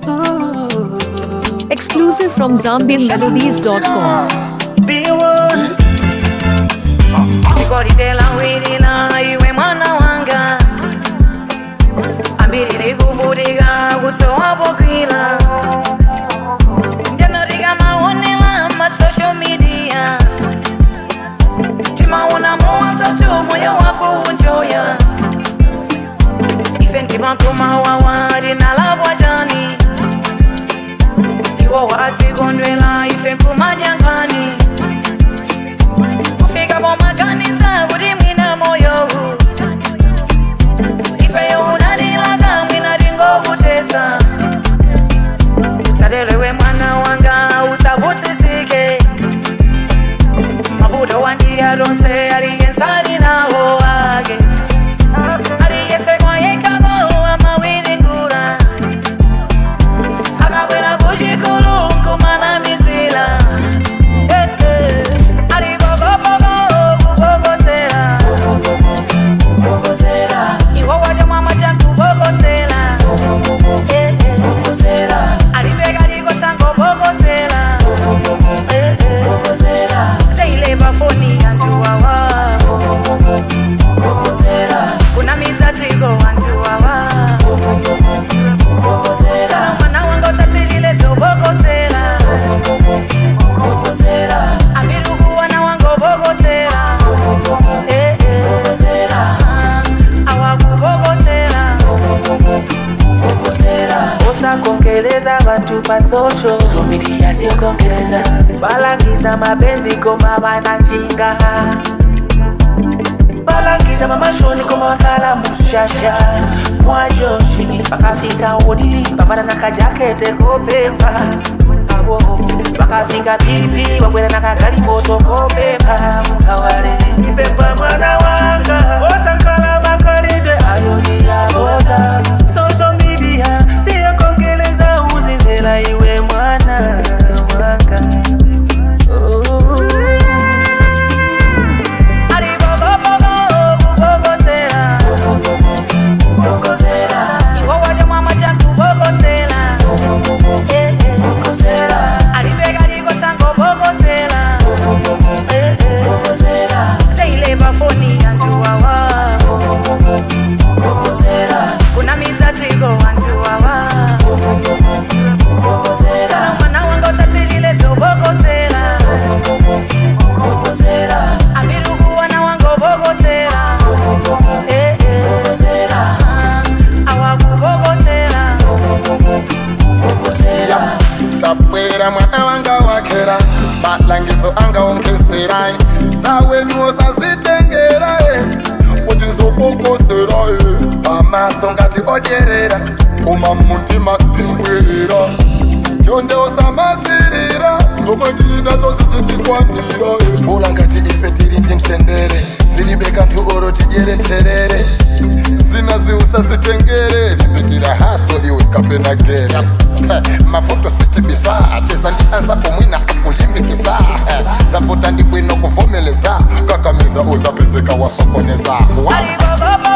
Exclusive from ZambianMelodies.com. Sikolidela wirina iwe mwana wanga ambiriri kuvutika kusowapokila ndinotika maonela ma social media timaona muwaza tu moyo wako unjoya ife ndimakumawawa rinalakwa jani iwo watikondwela ife kumajangani kufika pomakanisa kuti mwina moyo ifeyo unadilaka mwina tingokutesa utsatelewe mwana wanga utsakutsitsike mavuto wandiya tonse aliyensali nawo ake aliyesekwa yekako amawiringula akabwera kuchikulu nkumana mizila Eh, eh. alibogoboko kubogosera iwo wacho mwama chankubogosera Eh, eh. alibeka likosangobogosera Eh, eh. teile pafoni antuwawa kuna mitsatiko antuwawa kana mwana wanga utsatsilile dzobogosera ambiri ukuwana wangobokotsera Eh, eh. Ah, awakubokotera usakongeleza bantu pa social media sikongeleza balangiza mapenzi koma bananjinga balangiza mamashoni koma wakala mushasha mwajoshi bakafika wodili bavana na kajakete kopemba abo bakafika pipi babwera na kagali moto kopemba mukawale ipemba mwana wanga osankala makalide ayoni yaboza social media siyokongeleza uzimvela iwe mwana wanga oh. alibogoboko kubokosera iwo wacho mwama chankubokosera Eh, eh. alibeka likosangobokosera Eh, eh. teile pafoni antuwawa kuna mitsatiko antuwawa kana mwana wanga utsatsilile dzobokosera ambiri ukuwana wangobokotsera Eh, eh. Ah, awakubokotera tabwera mwana wanga wakera malangizo angaongesera zawenuwo sazitengera kuti nzobokosera pamaso ngati odyerera koma mumutima ndibwerera tyonde usamasirira zomwe tili nazo zisitikwanira bula ngati ife tili ndi mtendere zilibe kanthu oro tidyere terere zina ziusazitengere limbikira haso iwe kapena gere mafuto sitibisa cheza ndianza pomwina akulimbikisa zafuta ndi bwino kuvomeleza kakamiza uzapezeka wasokoneza aligogobo